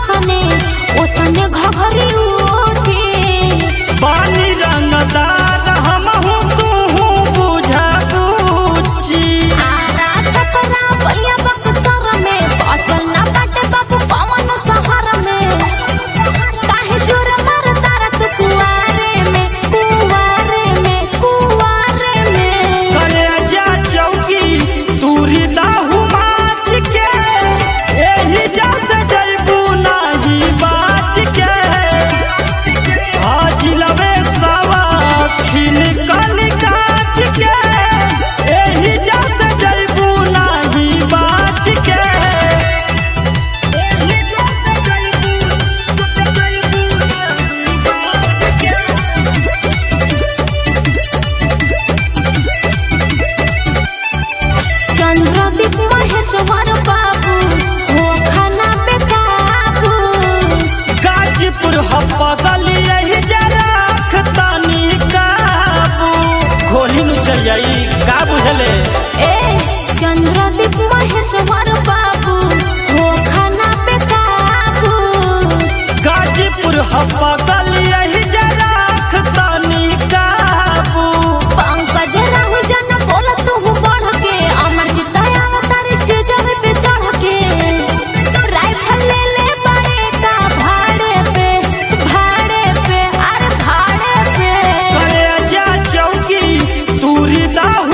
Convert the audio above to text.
जतने ओतने घघरी उठी पानी रंगदार हमहू तू बुझा बुझी आरा छपरा बलिया बक्सर में बचल ना बाटे बाबू पवन शहर में काहे जोर मार तारा तू कुआरे में कुआरे में कुआरे में करे जा चौकी तूरी दाहू माच के एही जा से जइबू नाही बाच के आज लवे सावा खिल कन काच के एही जा से जइबू नाही बाच के एही जा से जइबू जइबू नाही बाच के चंद्रदीप महेश्वर बाबू हो खाना पे काबू गाजीपुर हपदली यही जराख तनी काबू गोली नु चल जाई का बुझले ए चंद्रदीप महेश्वर बाबू हो खाना पे काबू गाजीपुर हपदली यही जराख तनी काबू पंकज राहु जन बोल तू बढ़ के अमर जिताया अवतार स्टेज पे चढ़ के राइफल ले ले बड़े का भाड़े पे भाड़े पे अरे भाड़े पे करे जा चौकी तूरी दाहू